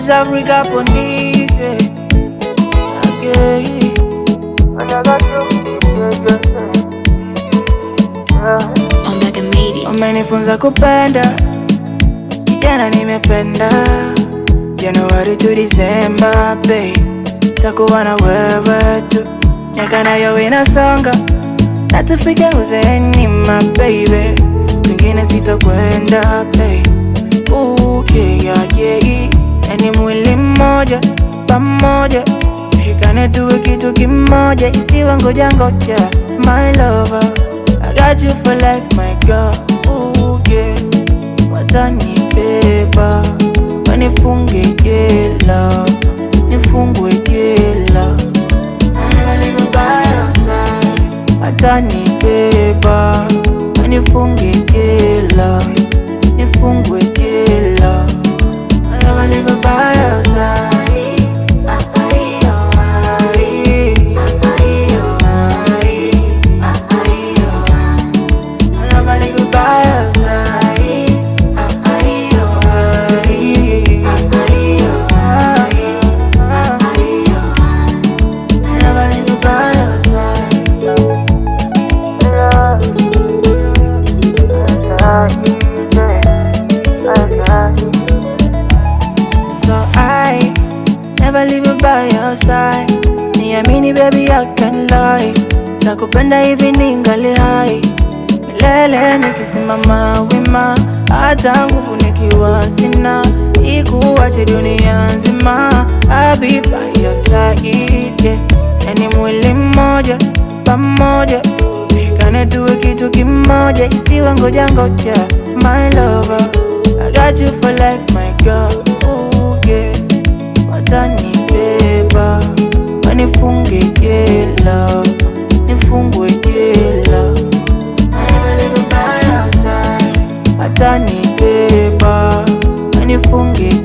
West Africa Pondiswe okay. Omega made it. Umenifunza kupenda kijana, nimependa Januari to Disemba, babe, takuwa na wewe tu, miaka nayo inasonga na tufike uzeeni, my baby, kwingine sitokwenda, babe. Ooh, yeah, yeah, yeah. Yani mwili mmoja pamoja, tushikane tuwe kitu kimoja, isiwe ngoja ngoja, my lover, I got you for life, my girl. Ooh, yeah. Watanibeba wanifunge jela, nifungwe jela, watanibeba wanifunge jela, nifungwe jela, So I never leave you by your side. Niamini baby, I can lie. Nakupenda hivi ningali hai milele, nikisimama wima, hata nguvu nikiwa sina, ikuache dunia nzima. I'll be by your side, yeah. Yani mwili mmoja pamoja, tushikane tuwe kitu kimoja, isiwe ngoja ngoja, my lover. I got you for life, my girl. Ooh, yeah. Watanibeba wanifunge jela, nifungwe jela, watanibeba wanifunge